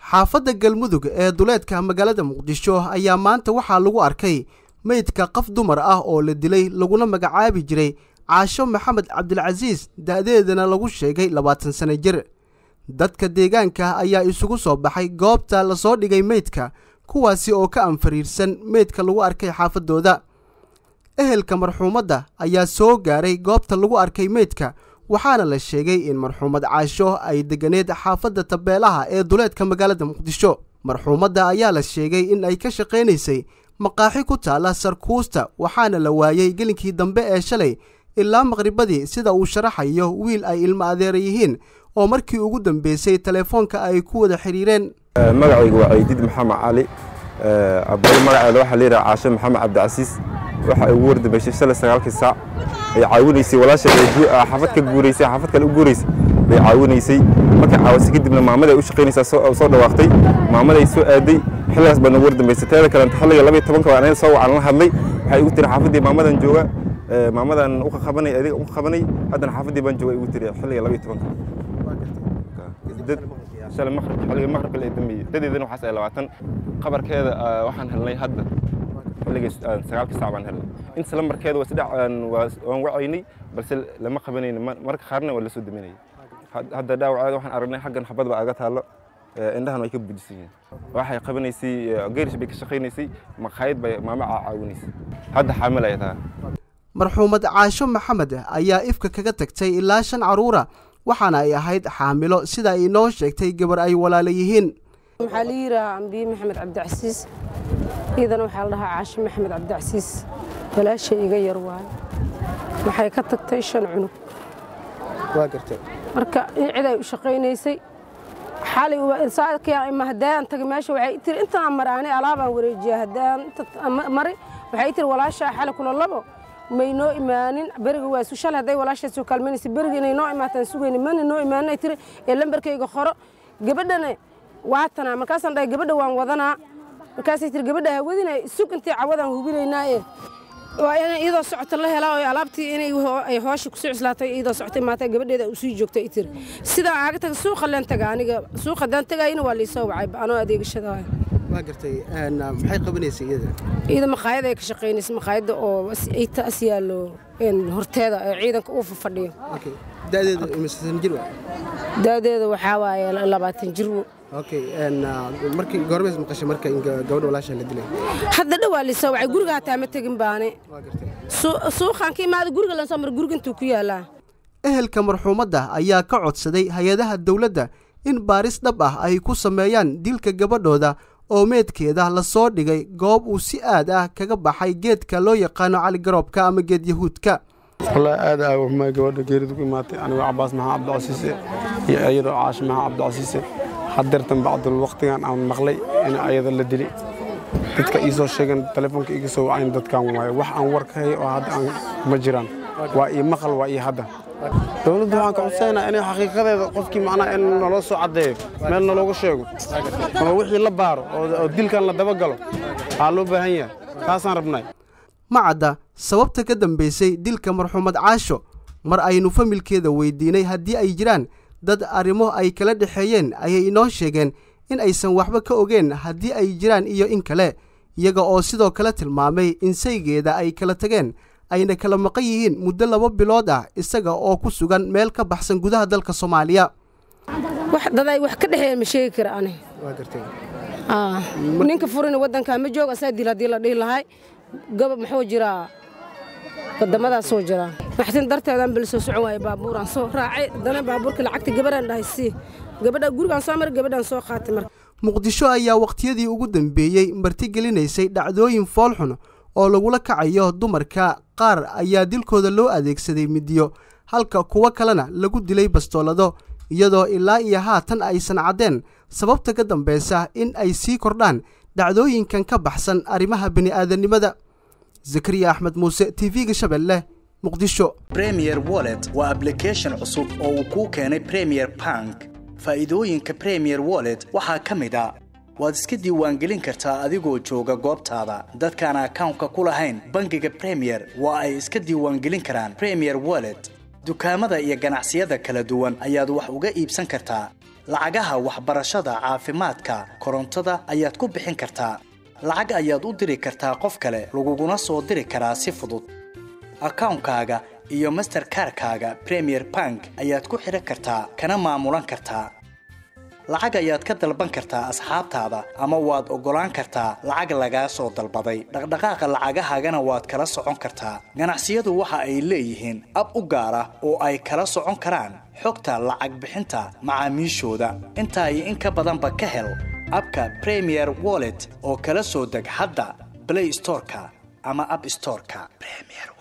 xaafadda galmudug ee duleedka magaalada muqdisho ayaa maanta waxaa lagu arkay meydka qof dumar ah oo la dilay laguna magacaabi jiray caasho maxamed cabdilcasiis da'deedana lagu sheegay labaatan sano jir dadka deegaanka ayaa isugu soo baxay goobta lasoo dhigay meydka kuwaasi oo ka anfariirsan meydka lagu arkay xaafaddooda ehelka marxuumadda ayaa soo gaaray goobta lagu arkay meydka waxaana la sheegay in marxuumad caasho ay deganeed xaafadda tabeelaha ee duleedka magaalada muqdisho marxuumadda ayaa la sheegay in ay ka shaqaynaysay maqaaxi ku taalla sarkuusta waxaana la waayey gelinkii dambe ee shalay ilaa maqribadii sida uu sharaxayo wiil ay ilmo adeera yihiin oo markii ugu dambeysay telefoonka ay ku wada xidhiireen magacaygu waa caydiid maxamed cali abay magaceeda waxaa layidhaha caasho maxamed cabdicasiis waxa ay ugu wardambeysay shalay sagaalkii saac ay caawinaysay walaasheed xaafad ka guuraysay xaafad kale u guuraysay bay caawinaysay markay caawasay kadibna maamada ay u shaqaynaysaa soo dhawaaqtay maamada ay soo aaday xilligaas baad nagu wardambeysay teeda kalenta xilliga labaiy tobanka baan anaga soo wacan la hadlay waxay igu tiri xaafaddii maamadan jooga maamadan u qabanay adiga u qabanay haddana xaafaddii baan jooga igu tiri xilliga labaiy tobanka shalay maqrib xilliga maqribka la dambeeyey dadeedana waxaas ay labaatan qabarkeeda waxaan helnay hadda xilligii sagaalkii saac baan helnay inta lambarkeeda waa saddex waan wacaynay balse lama qabanayna marka qaarna waa la soo daminayay hadda dhaawaceeda waxaan aragnay xaggan xabad baa aga taallo indhahan way ka buujisan yihiin waxay qabanaysay geerish bay ka shaqaynaysay maqaayad bay maama caawinaysay hadda xaamil ay tahay marxuumad caasho maxamed ayaa ifka kaga tagtay ilaa shan carruura waxaana ay ahayd xaamilo sida ay inoo sheegtay gabar ay walaala yihiin waxaa la yidhaha ambiye maxamed cabdicasiis iyadana waxaa la dhahaa caasho maxamed cabdicasiis walaasha iga yar waayo waxay ka tagtay shan cunug marka in cid ay u shaqaynaysay xalay haddaan tagay meesha waxay tiri intaan maraanay alaabaan wareejiya haddaan mari waxay tiri walaashaa xalay kula labo may noo imaanin beriga waa shalay hadday walaashaa soo kaalmaynaysa beriga inay noo imaataan sugayna mana noo imaanin ay tiri ee lambarkayga qoro gabadhana waatanaa markaasaan dhahay gabadha waan wadanaa markaasay tiri gabadha hawadina sug intay cawadaan hubinaynaa ee waa inay iyadoo socota la helaa oo alaabtii inay ay hoosha kusoo cuslaatay iyadoo socotay maata gabadheeda usii joogtay i tiri sidaa aaga taga suuqa leen taga aniga suuqa haddaan tagayina waa liisoo wacay anoo adeegashada waay waa gartay maxay qabanaysay iyada iyada maqaayad ay ka shaqaynaysa maqaayadda oo taas yaallo horteeda ee ciidanka uu fadhiyo da'deedu imisan jir waa da'deeda waxaa waaye labaatan jir okay markii goormees maqashay marka in gabadha walaasha la dilay hadda dhawaa lisoo wacay guriga hataa ma tegin baane suuqaan ka imaada guriga lan soo mar guriga intuu ku yaalaa ehelka marxuumadda ayaa ka codsaday hay-adaha dowladda in baaris dhab ah ay ku sameeyaan dilka gabadhooda oo meedkeeda lasoo dhigay goob uu si aad ah kaga baxay geedka loo yaqaano caligaroobka ama geed yahuudka wallaahi aad aa waxmaa gabadha geeridu ku imaatay anigoo cabaas maxaa cabdicasiise iyo iyadoo caashi maxaa cabdicasiise hadeertan bacdul wakhtigan aan maqlay in ayada la dili dadka ii soo sheegan telefoonka iga soo wacayn dadkan waaye wax aan war ka hay oo hadda aan ma jiraan waa ii maqal waa ii hadda dowladda waxaan ka codsaynaa inay xaqiiqadeeda qofkii macnaha in naloo soo caddeeyo meel nalooga sheego ama wixii la baaro oo dilkan la dabagalo waxaa loo baahan yahay taasaan rabnay ma cadda sababta ka dambaysay dilka marxuumad caasho mar aynu familkeeda weydiinay haddii ay jiraan dad arrimo ay kala dhexeeyeen ayay inoo sheegeen in aysan waxba ka ogeen haddii ay jiraan iyo in kale iyaga oo sidoo kale tilmaamay in saygeeda ay kala tageen ayna kala maqan yihiin muddo laba bilood ah isaga oo ku sugan meel ka baxsan gudaha dalka soomaaliya daday wax ka dhexeeya ma sheegi kara ani ninka furina waddankaa ma joog asaa dil haddii la dhihi lahay gabab muxuu jiraa wadamadaasoo jiraa maxtin darteedaan bal soo socon waaye baabuuraan soo raacay haddana baabuurka lacagta gabadhaan dhahay sii gabadha gurigaan soo maray gabadhaan soo qaatay marka muqdisho ayaa wakhtiyadii ugu dambeeyey martigelinaysay dhacdooyin foolxun oo lagula kacayo dumarka qaar ayaa dilkooda loo adeegsaday midiyo halka kuwo kalena lagu dilay bastoolado iyadoo ilaa iyo haatan aysan caddeen sababta ka dambaysa in ay sii kordhaan dhacdooyinkan ka baxsan arrimaha bini'aadanimada zakariya axmed muuse tv-ga shabeelle muqdisho bremier wallet waa ablication cusub oo uu kuu keenay premier bank faa'iidooyinka premier wallet waxaa ka mid a waad iska diiwaangelin kartaa adigoo jooga goobtaada dadkaan akawnka ku lahayn bangiga bremier waa ay iska diiwaangelin karaan bremier wallet dukaamada iyo ganacsiyada kala duwan ayaad wax uga iibsan kartaa lacagaha waxbarashada caafimaadka korontada ayaad ku bixin kartaa lacag ayaad u diri kartaa qof kale laguguna soo diri karaa si fudud akawnkaaga iyo masterkarkaaga premier bank ayaad ku xidhan kartaa kana maamulan kartaa lacag ayaad ka dalban kartaa asxaabtaada ama waad oggolaan kartaa lacag lagaa soo dalbaday dhaqdhaqaaqa lacagahaagana waad kala socon kartaa ganacsiyadu waxa ay leeyihiin ab u gaar ah oo ay kala socon karaan xogta lacag bixinta macaamiishooda intaa iyo in ka badanba ka hel abka premier wallet oo kala soo deg hadda blay storeka ama ab storeka